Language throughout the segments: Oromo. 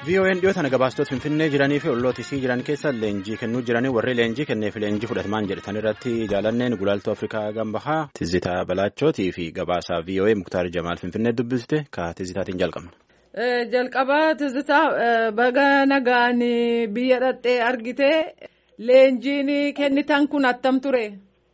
VON dhiyoo tana gabaastota Finfinnee jiranii fi olloottisii jiran keessa leenjii kennuu jiranii warri leenjii kenneef leenjii fudhatamaan jedhan irratti jaalanneen gulaaltuu Afrikaa Gambahaa Tizitaa Balaachootii fi gabaasaa VOA Muktaar Jamaal Finfinnee dubbiste ka Tizitaatiin jalqabna. Jalqabaa Tizitaa baga nagaan biyya dhaqxee argite leenjiin kennitan kun attam ture?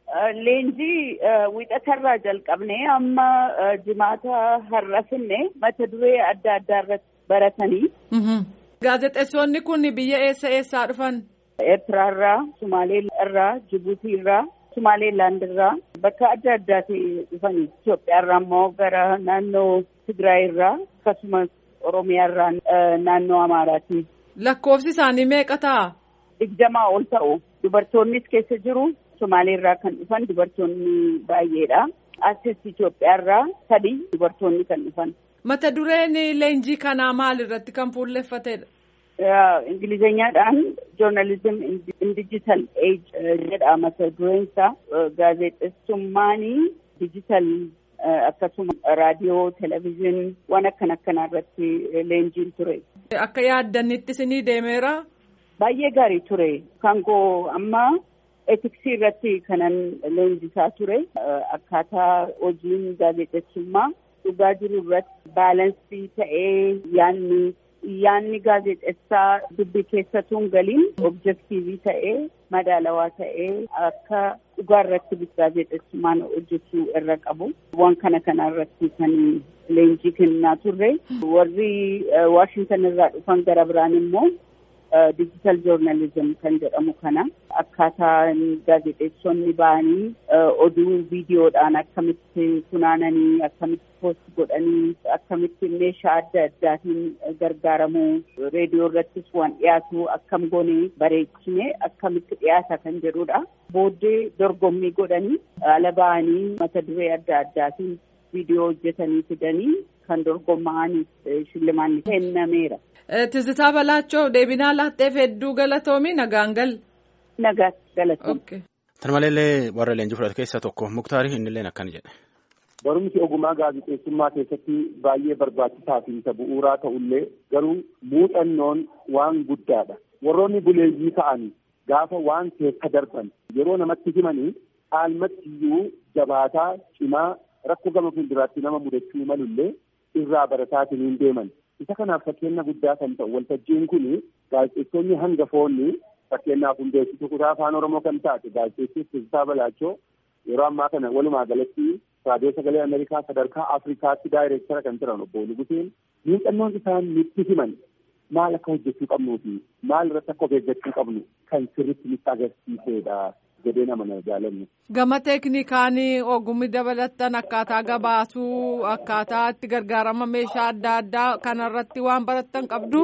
Leenjii wiixatarraa jalqabnee amma jimaata har'a finne mata duree adda addaa irratti baratanii. Gaazexeessonni kun biyya eessa eessaa dhufan? Eertiraarraa, Sumaalee irraa, Jibuutii irraa, Sumaaleelaand irraa bakka adda addaati dhufanii. Itoophiyaarraa immoo gara naannoo Tigraay irraa akkasumas Oromiyaa irraa naannoo Amaaraati. Lakkoofsi isaanii meeqa ta'a? Digdamaa ol ta'u. Dubartoonnis keessa jiru. Somaalee irraa kan dhufan dubartoonni baay'eedha. Asis Itoophiyaarraa sadii dubartoonni kan dhufan. Mata dureen leenjii kanaa maal irratti kan fuulleffatedha? Ingilizeenyaadhaan joornaalizim in digital age jedha mata dureen isaa. Gaazexeessummaan digital akkasuma raadiyoo, televezyiinii waan akkan akkanaa irratti leenjiin ture. Akka yaaddanitti isinii deemeera? Baay'ee gaarii ture. Kan koo amma etiksii irratti kanan leenjisaa ture. Akkaataa hojiin gaazexeessummaa dhugaa jiru irratti baalansii ta'ee yaanni yaanni gaazexeessaa dubbii keessatuun galiin objektiivii ta'ee madaalawaa ta'ee akka dhugaa irratti gaazexeessummaan hojjechuu irra qabu. Waan kana kana irratti kan leenjii kennaa turre. Warri Waashintan irraa dhufan gara biraan immoo digital joornaalizim kan jedhamu kana akkaataa gaazexeessonni ba'anii oduu viidiyoodhaan akkamitti funaananii akkamitti poost godhanii akkamitti meeshaa adda addaatiin gargaaramuu reediyoo irrattis waan dhiyaatu akkam goonee bareechine akkamitti dhiyaata kan jedhudha. Booddee dorgommii godhanii ala ba'anii mata duree adda addaatiin viidiyoo hojjetanii fidanii kan dorgomma'aniif shillimaan kennameera. Tizitaa Balaachoo deebinaa laatteef hedduu galatoomi nagaan gal. Nagaa galatoomi. Tan maleellee warra leenjii fudhate keessaa tokko Muktaarii innillee akkana jedhe. Barumsi ogummaa gaazexeessummaa keessatti baay'ee barbaachisaa fi isa bu'uuraa ta'ullee garuu muuxannoon waan guddaadha. Warroonni buleeyyii ta'an gaafa waan keessa darban yeroo namatti himanii caalmattiyyuu jabaataa cimaa rakkoo gama fuulduraatti nama mudachuu malullee irraa barataatiin hin deeman. Isa kanaaf fakkeenya guddaa kan ta'u waltajjiin kun gaazexeessonni hangafoonni fakkeenyaaf hundeessituu kutaa afaan Oromoo kan taate gaazexeessii Tizitaa Balaachoo yeroo ammaa kana walumaa galatti raadiyoo sagalee Ameerikaa sadarkaa Afrikaatti daayireektara kan jiran obbo Nuguseen muuxannoon isaan nutti himan maal akka hojjechuu qabnuu fi maal irratti akka of eeggachuu qabnu kan sirriitti nutti agarsiisedha jedhee nama jaalanne. Gama teeknikaanii ogummi dabalatan akkaataa gabaasuu akkaataa itti gargaarama meeshaa adda addaa kanarratti waan baratan qabdu.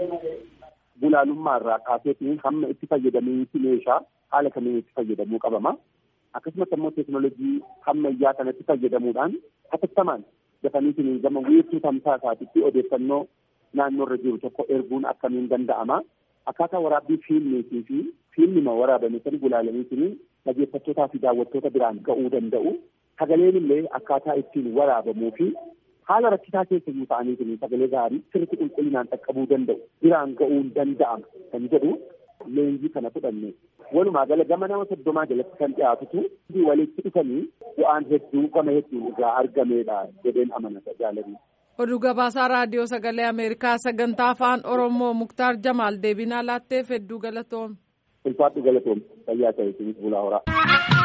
Bulaalummaa irraa kaaseetiin hamma itti fayyadamiinsi meeshaa haala kamiin itti fayyadamuu qabama. Akkasumas immoo teekinooloojii ammayyaa kanatti fayyadamuudhaan hatattamaan dafaniitiin gama wiirtuu tamsaasaatitti odeeffannoo naannoo irra jiru tokko erguun akkamiin danda'ama. Akkaataa waraabbii fiilmiitii fi fiilmima waraabame sani gulaalaniitiin dhaggeeffattootaa fi daawwattoota biraan ga'uu danda'u. Sagaleen illee akkaataa ittiin waraabamuu fi haala rakkisaa keessa jiru ta'aniitiin sagalee gaarii sirriitti qulqullinaan qaqqabuu danda'u biraan ga'uun danda'ama kan jedhu leenjii kana fudhanne. Walumaa gala gama nama soddomaa jalatti kan dhiyaatutu walitti dhufanii bu'aan hedduu gama hedduun irraa argameedha jedheen amanata jaalladhi. Oduu gabaasaa raadiyoo sagalee Ameerikaa sagantaa afaan Oromoo Muktaar Jamaal deebinaa laatteef hedduu galatoom. Ulfaadhu galatoom fayyaa ta'e bulaa horaa.